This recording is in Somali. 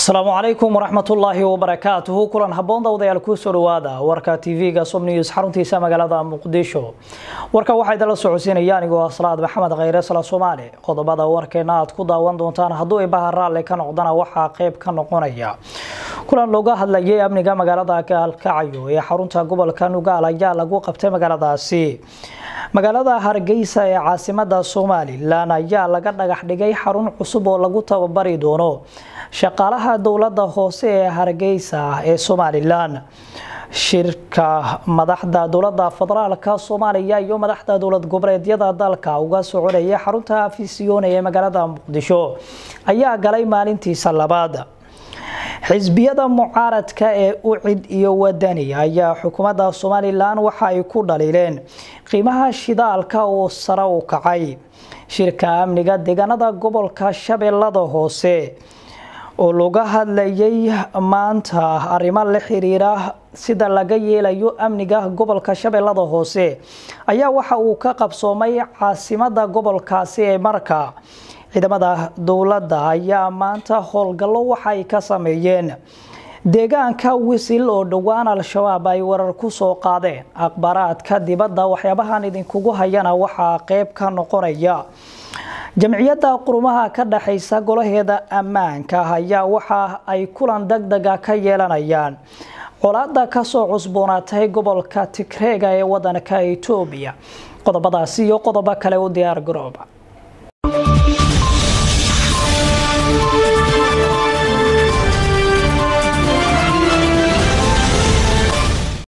asalaamu calaykum waraxmatullaahi wabarakaatuhu kulan haboon dawdayaal kusoo dhawaada warka tv-ga som news xaruntiisa magaalada muqdisho warka waxaa idinla socodsiinaya anigoo ah salaad maxamed khayre sala soomaali qodobada warkeena aad ku daawan doontaan hadduu ibaha raalli ka noqdana waxaa qeyb ka noqonaya kulan looga hadlayay amniga magaalada gaalkacyo ee xarunta gobolka nugaal ayaa lagu qabtay magaaladaasi magaalada hargeysa ee caasimada somalilan ayaa laga dhagax dhigay xarun cusub oo lagu tababari doono shaqaalaha dowlada hoose ee hargeysa ee somalilan shirka madaxda dowlada federaalka soomaaliya iyo madaxda dowlad goboleedyada dalka uga soconaya xarunta afisiyone ee magaalada muqdisho ayaa galay maalintiisa labaad xisbiyada mucaaradka ee ucid iyo wadani ayaa xukuumadda somalilan waxa ay ku dhaliileen qiimaha shidaalka oo sare u kacay shirka amniga deegaanada gobolka shabeellada hoose oo laga hadlayay maanta arrimo la xiriira sida laga yeelayo amniga gobolka shabeellada hoose ayaa waxa uu ka qabsoomay caasimada gobolkaasi ee marka ciidamada dowladda ayaa maanta howlgallo waxa ay ka sameeyeen deegaanka wisil oo dhowaan al-shabaab ay warar ku soo qaadeen akhbaaraadka dibadda waxyaabahan idinkugu hayana waxaa qeyb ka noqonaya jamciyadda qurumaha ka dhexaysa golaheeda ammaanka ayaa waxa ay kulan deg dega ka yeelanayaan colaada kasoo cusboonaatay gobolka tigreega ee wadanka etoobiya qodobadaasi iyo qodobo kale u diyaar garooba